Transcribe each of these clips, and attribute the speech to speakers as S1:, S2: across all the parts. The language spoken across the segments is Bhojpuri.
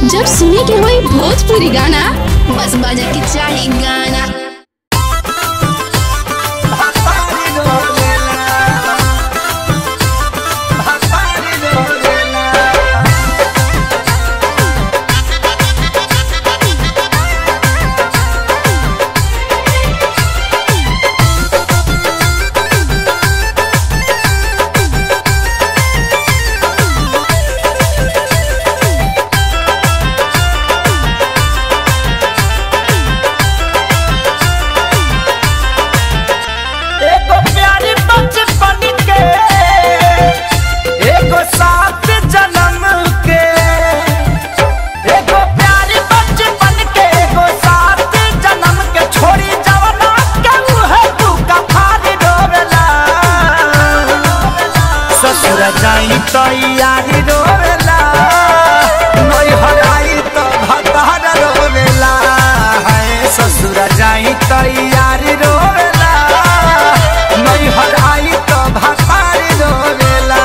S1: जब सुने के होई भोजपुरी गाना बस बजे के चाही गाना
S2: एगो प्यारी बचपन के एगो सात जन्म के एगो प्यारी बचपन के एगो सात जन्म के छोड़ी जवना के मुहे तू कफारी डोबेला ससुर जाई तो यारी डोबेला नई हराई तो भतार रोवेला हाय ससुर जाई तो यारी रोवेला नई हराई तो भतार रोवेला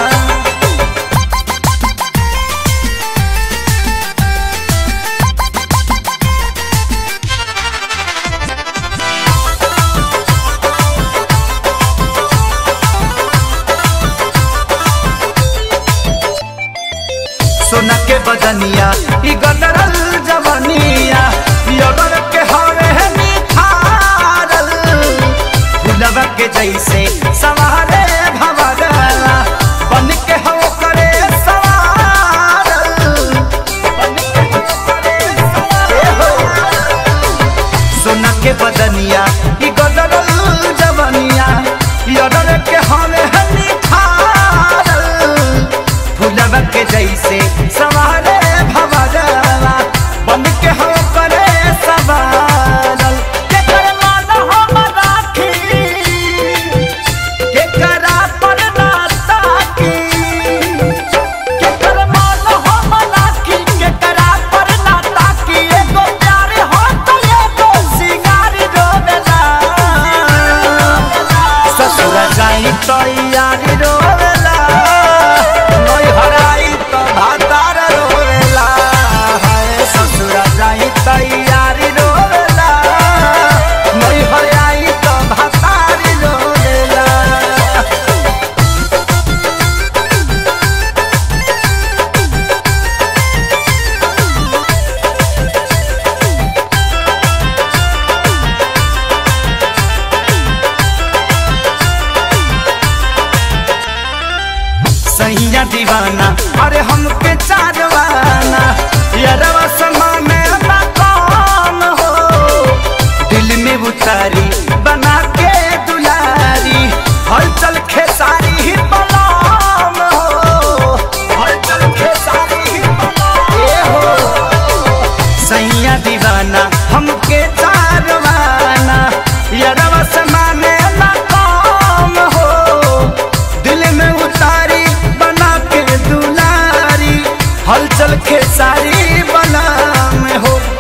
S2: सोना के बदनिया ई गदरल जवनिया यगर के हवे निखारल फुलवा के जैसे सवारे भवरला बन के हो करे सवारल बन के हो करे सवारल सोना के बदनिया ई गदरल जवनिया यगर के हवे निखारल फुलवा के जैसे सवारे भवरला बन के हो करे सवारल के कर मान हम राखी के करा पर ना ताकी के कर मान हम राखी के करा पर ना ताकी एगो प्यार हो तो एगो सिंगार रोवेला ससुर जाई तो यारी रोवेला नई हराई तो भातार रोवेला हाय ससुर जाई तो यारी रोवेला नई हराई तो भातार रोवेला सैया दीवाना अरे हमके चारवाना यारवा समा में ना कौन हो दिल में उतारी बना के दुलारी हलचल खेसारी ही बलाम हो हलचल खेसारी ही बलाम ए हो सैया दीवाना हमके चारवाना यारवा समाने ना काम हो दिल में उतारी बना के दुलारी हलचल के सारी बना में हो